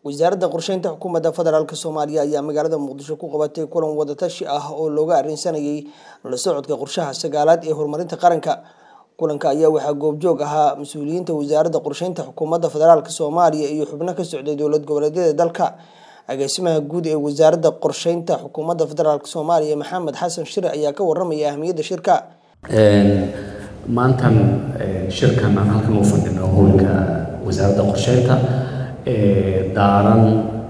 wasaaradda qorsheynta xukuumadda federaalk soomaaliya ayaa magaalada muqdisho ku qabatay kulan wadatashi ah oo looga arrinsanayay la socodka qorshaha sagaalaad ee horumarinta qaranka kulanka ayaa waxaa goobjoog ahaa mas-uuliyiinta wasaaradda qorsheynta xukuumadda federaalk soomaaliya iyo xubno ka socday dowlad goboleedyada dalka agaasimaha guud ee wasaaradda qorsheynta xukuumadda federaalk soomaaliya maxamed xasan shire ayaa ka waramaya ahmiyadda shirka maantan shirkan aan halkan u fadhino howlka wasaaradda qorsheynta daaran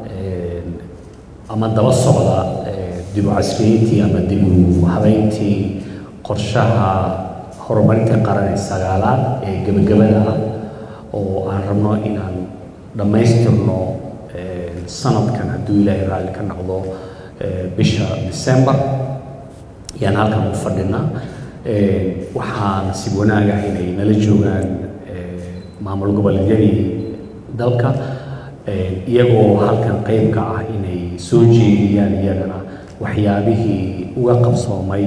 ama daba socda dib u casriyeyntii ama dib u habeyntii qorshaha horumarinta qaran ee sagaalaad ee gebagabada ah oo aan rabno inaan dhammaystirno sanadkan hadduu ilaahay raalli ka noqdo bisha december ayaan halkan u fadhinaa waxaan si wanaaga inay nala joogaan maamul goboleedyadii dalka iyagoo halkan qayb ka ah inay soo jeediyaan iyagana waxyaabihii uga qabsoomay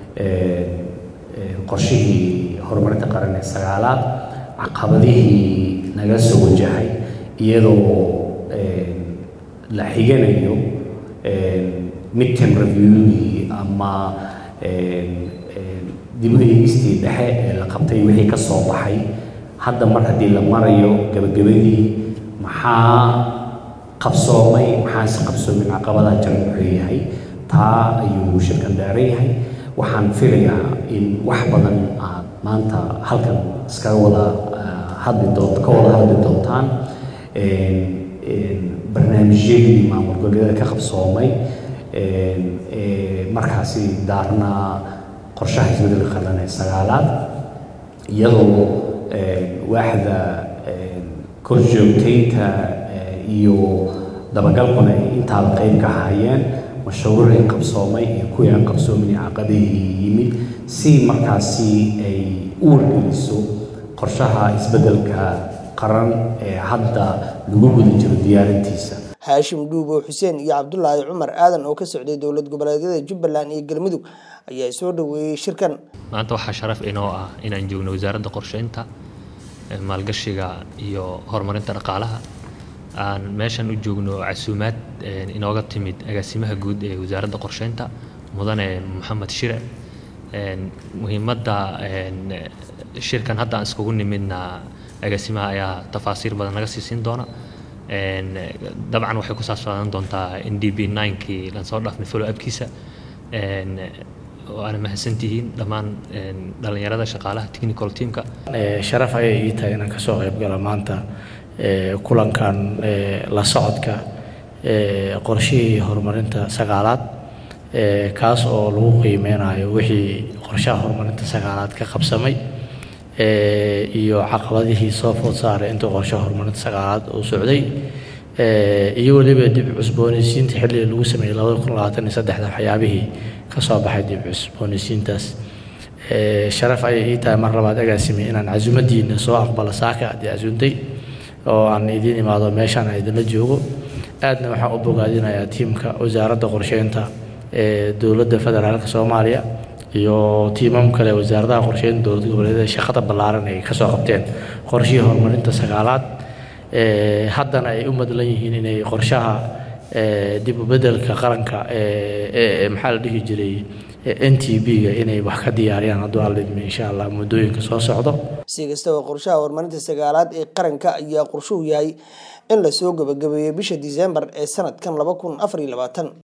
qorshihii horumarinta qaran ee sagaalaad caqabadihii naga soo wajahay iyadoo la xiganayo midterm reviewgii ama dib u eegistii dhexe ee la qabtay wixii ka soo baxay hadda mar haddii la marayo gabagabadii maxaa qabsoomay maxaase qabsoomin caqabadaha jiran wuxuu yahay taa ayuu shirkan daaran yahay waxaan filayaa in wax badan aad maanta halkan iskaga wada hadli doont ka wada hadli doontaan barnaamijyadii maamul goboleedyada ka qabsoomay markaasi daarnaa qorshaha isbeddelka qaran ee sagaalaad iyadoo waaxda korjoogtaynta iyo dabagalkuna ay intaaba qayb ka hayeen mashruucii qabsoomay iyo kuwii aan qabsoomin caqabadihii yimid si markaasi ay u wargeliso qorshaha isbeddelka qaran ee hadda lagu guda jiro diyaarintiisa haashim dhuubo xuseen iyo cabdulaahi cumar aadan oo ka socday dowlad goboleedyada jubbaland iyo galmudug ayaa soo dhaweeyey shirkan maanta waxaa sharaf inoo ah inaan joogno wasaaradda qorsheynta maalgashiga iyo horumarinta dhaqaalaha aan meeshan u joogno casuumaad inooga timid agaasimaha guud ee wasaaradda qorsheynta mudane maxamed shire muhiimadda shirkan hadda aan iskugu nimidna agaasimaha ayaa tafaasiir badan naga siisiin doona dabcan waxay ku saabsanaan doontaa n d b nkii laan soo dhaafnay follow upkiisa waana mahadsantihiin dhammaan dhallinyarada shaqaalaha technical teamka sharaf ayay ii tahay inaan kasoo qayb galo maanta kulankan la socodka qorshihii horumarinta sagaalaad kaas oo lagu qiimeynayo wixii qorshaha horumarinta sagaalaad ka qabsamay iyo caqabadihii soo food saaray intuu qorshaha horumarinta sagaalaad uu socday iyo weliba dib cusboonaysiinta xilliga lagu sameeyey labada kun labaatan iyo saddexda waxyaabihii ka soo baxay dib cusboonaysiintaas sharaf ayay ii tahay mar labaad agaasimi inaan casuumadiina soo aqbalo saaka haddii casuuntay oo aan idiin imaado meeshaan aan idinla joogo aadna waxaan u bogaadinayaa tiimka wasaaradda qorsheynta ee dowladda federaalka soomaaliya iyo tiimam kale wasaaradaha qorsheynta dowlad goboleedyada shaqada ballaaran ay kasoo qabteen qorshihii horumarinta sagaalaad haddana ay u madlan yihiin inay qorshaha dib u beddelka qaranka maxaa la dhihi jiray n t b-ga inay wax ka diyaariyaan hadduu alidmi insha allah muddooyinka soo socdo si kastaba qorshaha horumarinta sagaalaad ee qaranka ayaa qorshuhu yahay in lasoo gabagabeeyo bisha disembar ee sanadkan laba kun afar iyo labaatan